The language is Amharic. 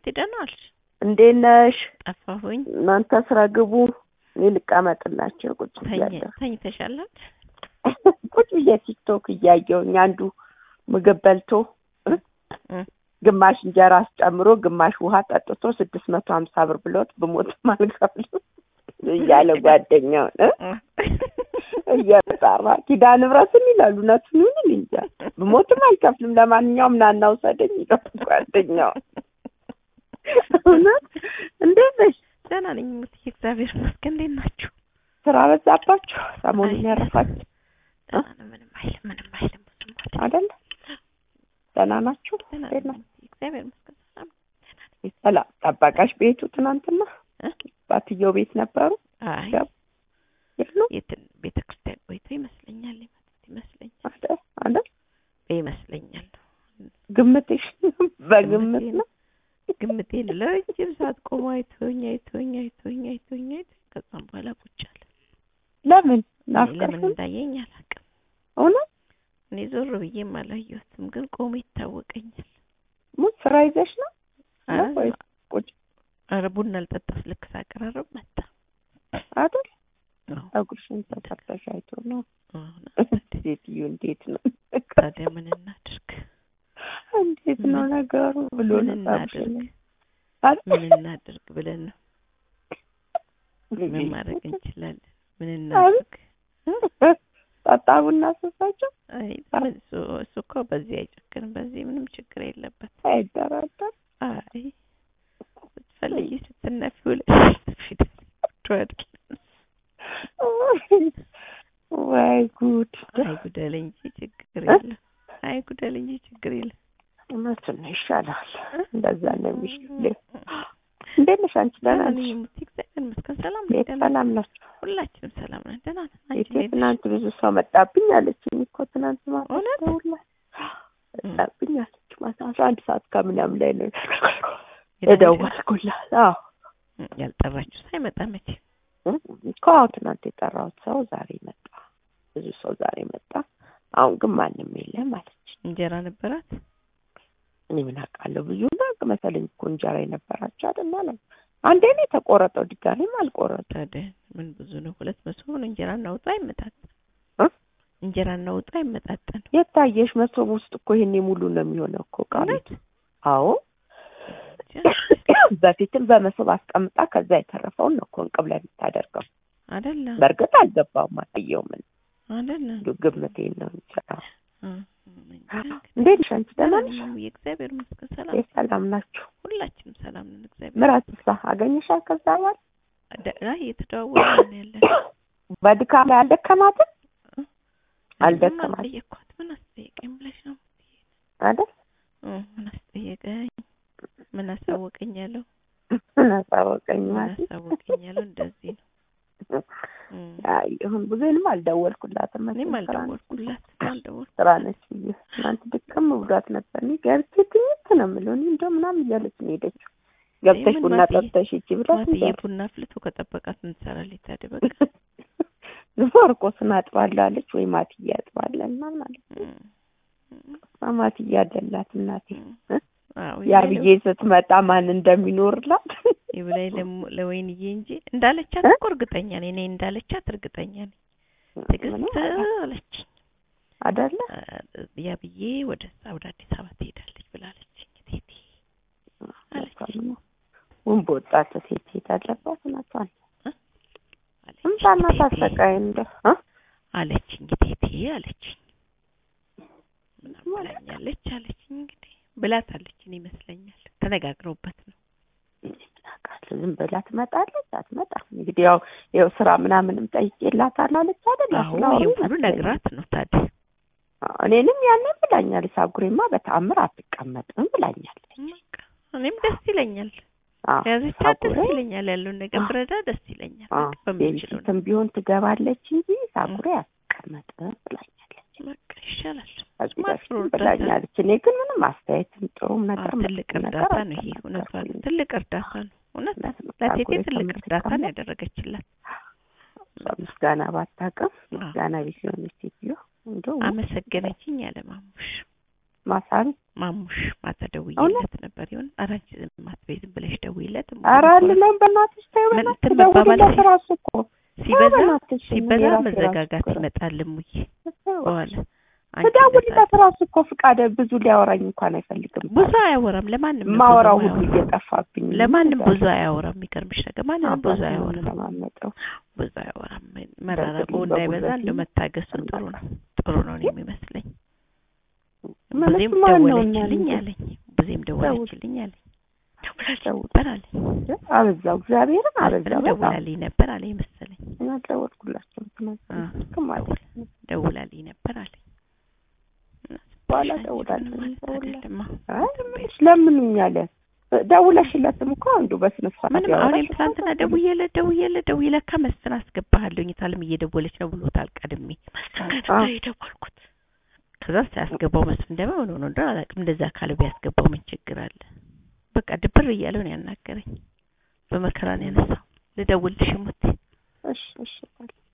ደህና ዋልሽ? እንዴት ነሽ? ጠፋሁኝ። እናንተ ስራ ግቡ፣ እኔ ልቀመጥላቸው ቁጭ ተኝ ብያለሁ። ተኝተሻል? ቁጭ ብዬ ቲክቶክ እያየሁኝ አንዱ ምግብ በልቶ እ እ ግማሽ እንጀራ አስጨምሮ ግማሽ ውሃ ጠጥቶ ስድስት መቶ ሀምሳ ብር ብሎት ብሞትም አልከፍልም እያለ ጓደኛውን እ እየጠራ ኪዳነ ምሕረትን ይላሉ። እውነቱን ይሁን እኔ እንጃ። ብሞትም አልከፍልም፣ ለማንኛውም ናና ውሰደኝ ይላል ጓደኛው። እውነት እንዴት ነሽ? ደህና ነኝ ሙትዬ፣ እግዚአብሔር ይመስገን። እንዴት ናችሁ? ስራ በዛባችሁ? ሰሞኑን አይ፣ ያረፋችሁ ደህና ነን። ምንም አይልም፣ ምንም አይልም። ብዙም አይደለም። አይደለ? ደህና ናችሁ? ደህና እንዴት ነን ነው? ሙትዬ፣ እግዚአብሔር ይመስገን። ሰላም ሰላም ጠባቃሽ ቤቱ ትናንትና እ? ባትየው ቤት ነበሩ አይ ገቡ? የሉ የት ቤተ ክርስቲያን ቆይቶ ይመስለኛል የመጡት ይመስለኛል አይደል? አይደል? ይመስለኛል ግምትሽ በግምት ግምቴ ነው። ግምቴን ለረጅም ሰዓት ቆሞ አይቶኝ አይቶኝ አይቶኝ አይቶኝ አይቶኝ ከዛም በኋላ ቁጭ አለ። ለምን እኔ ለምን ናፍቀሽ? እንዳየኝ አላውቅም። እውነት እኔ ዞር ብዬም አላየሁትም፣ ግን ቆሞ ይታወቀኛል። ሙት ስራ ይዘሽ ነው ኧረ ነው ወይስ ቁጭ ኧረ ቡና ልጠጣ ልክ ሳቀራረብ መጣ። አይደል? አዎ፣ ፀጉርሽን ተሰርተሽ አይቶ ነው። አሁን ሴትዮ እንዴት ነው ታዲያ ምን እናድርግ? እንዴት ነው ምን- ነገሩ ብሎ ምን ነው እናድርግ? አይደል? ምን እናድርግ ብለን ነው። ምን ማድረግ እንችላለን? ምን እናድርግ? ጠጣ ቡና ስሳቸው አይ ምን እሱ እሱ እኮ በዚህ አይጨክንም፣ በዚህ ምንም ችግር የለበት። አይደራደር አይ ስትፈልጊ ስትነፊ ውለሽ ፊደል አይደል? ወይ ጉድ አይ ጉደል እንጂ ችግር የለም። አይ ጉደል እንጂ ችግር የለም። እውነቱን ነው ይሻላል እንደዛ ነው የሚሻለው እንዴት ነሽ አንቺ ደህና ደህና ነሽ ነኝ ሙቲ፣ እግዚአብሔር ይመስገን። ሰላም ነኝ፣ ቤት ደህና ነኝ። ሰላም ናቸው ሁላችንም ሰላም ነን፣ ደህና ነን። አንቺ ቤቴ እንዴት ነሽ? ትናንት ብዙ ሰው መጣብኝ አለችኝ እኮ ትናንት ማታ እውነት? ደውላ መጣብኝ አለች ማታ አስራ አንድ ሰዓት ከምናምን ላይ ነው የደወልሽ? የደወልኩላት አዎ ያልጠራችሁ ሳይመጣ መቼ እኮ አዎ ትናንት የጠራሁት ሰው ዛሬ መጣ ብዙ ሰው ዛሬ መጣ አሁን ግን ማንም የለም አለች እንጀራ ነበራት? እኔ ምን አውቃለሁ ብዙ ናቅ መሰለኝ እኮ እንጀራ የነበራቸው አይደል አለ አንዴ ነው የተቆረጠው ድጋሜም አልቆረጠ ታዲያ ምን ብዙ ነው? ሁለት መቶ ነው። እንጀራ እናውጣ አይመጣጠን እ? እንጀራ እናውጣ አይመጣጠን። የታየሽ መሶብ ውስጥ እኮ ይሄኔ ሙሉ ነው የሚሆነው እኮ ቃል እውነት? አዎ በፊትም በመሶብ አስቀምጣ ከዛ የተረፈውን ነው እኮ እንቅብ ላይ የምታደርገው አይደለ በእርግጥ አልገባውም አላየውም አይደለ እንዲሁ ግምቴን ነው እንጂ አዎ። እ፣ እንጃ እንግዲህ። እንዴት ነሽ አንቺ ደህና ነሽ ነኝ፣ የእግዚአብሔር ይመስገን ሰላም ቤት ሰላም ናችሁ ሁላችንም ሰላም ነን። እግዚአብሔር ምራት ሳ አገኘሻል ከዛ በኋላ ደ- አይ እየተደዋወልን ነው ያለን። በድካም ላይ አልደከማትም ምን አልደከማትም አስጠየቅኳት? ምን አስጠየቀኝ ብለሽ ነው? አይደል እ፣ ምን አስጠየቀኝ? ምን አሳወቀኝ ያለው? ምን አሳወቀኝ ምን ማለት አሳወቀኝ ያለው? እንደዚህ ነው። እ፣ አይ ይሁን ብዙንም አልደወልኩላትም እኔም መቼም ስራ ነች አልደወልኩላት አልደወልኩ ስራ ነች ብዬ ትናንት ድክም ብሏት ነበር እኔ ገብቼ ትኝት ነው የምለው እኔ እንደው ምናምን እያለች ነው የሄደችው ገብተሽ ምን ቡና ማጥዬ- ጠጥተሽ ሂጂ ብላት ማትዬ እንደ ቡና አፍልቶ ከጠበቃት ምን ትሰራለች ታዲያ? በቃ ማርቆስን አጥባለሁ አለች ወይ ማትዬ አጥባለና ማለት እ፣ እ፣ ማትዬ አደላት እናቴ እ። አዎ ያ ይበላይ ብዬ ስትመጣ ማን እንደሚኖርላት ይብላኝ ለሞ- ለወይንዬ እንጂ እንዳለቻት እ? እኮ እርግጠኛ ነኝ። እኔ እንዳለቻት እርግጠኛ ነኝ። ምንም ትዕግስት አላ- አለች አደለ ያ ብዬ ወደ እዛ ወደ አዲስ አበባ ትሄዳለች ብላለች። ቴቴ አለች ውን በወጣት ሴት ሴት አለባት እናቷን አለች እምጣና ቴቴ ታሰቃይ እንደ እ? አለችኝ ቴቴ አለችኝ ምናምን ብላኛለች አለችኝ። እንግዲህ ብላታለች ይመስለኛል። ተነጋግረውበት ነው። አውቃለሁ ዝም ብላ ትመጣለች አትመጣም እንግዲህ ያው ያው ስራ ምናምንም ጠይቄላታለሁ አለች አይደል አዎ ስላወሩ ይሄ ሁሉ ይመስለኛል። ነግራት ነው ታዲያ። አዎ፣ እኔንም ያንን ብላኛለች ሳጉሬማ በተአምር አትቀመጥም ብላኛለች በቃ እኔም ደስ ይለኛል አዎ ያዘቻት ደስ ሳጉሬ ይለኛል። ያለውን ነገር አዎ። ብረዳ ደስ ይለኛል። አዎ በቃ በምችለው ቤቢሲትም ቢሆን ትገባለች እንጂ ሳጉሬ አትቀመጥም ብላኛለች በቃ ይሻላል። ከዚህ ማጥሩ በፊትም እርዳታ ብላኛለች እኔ ግን ምንም አስተያየትም ጥሩም ነገር አዎ፣ ትልቅ መጥፎም ነገር እርዳታ ነው ይሄ። እውነቷን አልተናገርኩኝም። ትልቅ እርዳታ ነው። እውነት እውነት ነው። ለቴቴ ሳጉሬ ትልቅ እርዳታ ነው ከምትቀመጥ ያደረገችላት። እሷ ምስጋና ባታውቅም አዎ። ምስጋና ቢስ የሆነች ሴትዮ እንደው አመሰገነችኝ ያለ ማሙሽ ማሳን ማሙሽ ማታ ደውዬለት ነበር ይሁን ኧረ አንቺ ዝም አትበይ ዝም ብለሽ ደውይለት ኧረ አልለም በእናትሽ ተይው ምን በእናትሽ እንትን መባባል ደውልለት ራሱ እኮ ሲበዛ በእናትሽ ሲበዛ የራሴ መዘጋጋት ራሱ እኮ ይመጣል እሙዬ ነው። በኋላ አንቺ ትደውልለት ራሱ እኮ ፍቃደ ብዙ ሊያወራኝ እንኳን አይፈልግም። ብዙ አያወራም ለማንም ነው ማወራው ብዙ ሁሉ አያወራም። እየጠፋብኝ ነው። ለማንም እንደዛ ብዙ አያወራም የሚገርምሽ ነገር ማንንም ብዙ አባቴን አያወራም ለማመጠው ብዙ አያወራም መራረቁ በጉልበቴ እንዳይበዛ እንደው መታገሱ ጥሩ ነው ጥሩ ነው እኔ የሚመስለኝ ብዙም ማለት ማን ነው እና ደወለችልኝ እንዴ? አለኝ ብዙም ደወለችልኝ አለኝ ደውላልኝ ደውል። ነበር አለኝ አበዛው እግዚአብሔርን አበዛው ምንም በጣም ደውላልኝ ነበር አለኝ መሰለኝ እኔ አልደወልኩላቸውም ትናንት አ፣ ልክም አለ ደውላልኝ ነበር አለኝ በኋላ ምንም ደውላለች ማለት አይደለም አዎ። አይ ምንሽ ለምኑኝ አለ ደውለሽለትም እኮ አንዱ በስነ ስርዓት ምንም አሁን ያወራሽ ትናንትና እኮ ደውዬለት ደውዬለት ደውዬ ለካ መስፍን አስገባሃለሁኝ ታለም እየደወለች ነው ብሎታል ቀድሜ መስፍን ጋር አ። ነበር የደወልኩት ከዛ ሳያስገባው መስፍን ደግሞ ምን ሆኖ እንደሆነ አላውቅም እንደዛ ካለ ቢያስገባው ምን ችግር አለ በቃ ድብር እያለው ነው ያናገረኝ በመከራ ነው ያነሳው ልደውልልሽ ሙቴ እሺ እሺ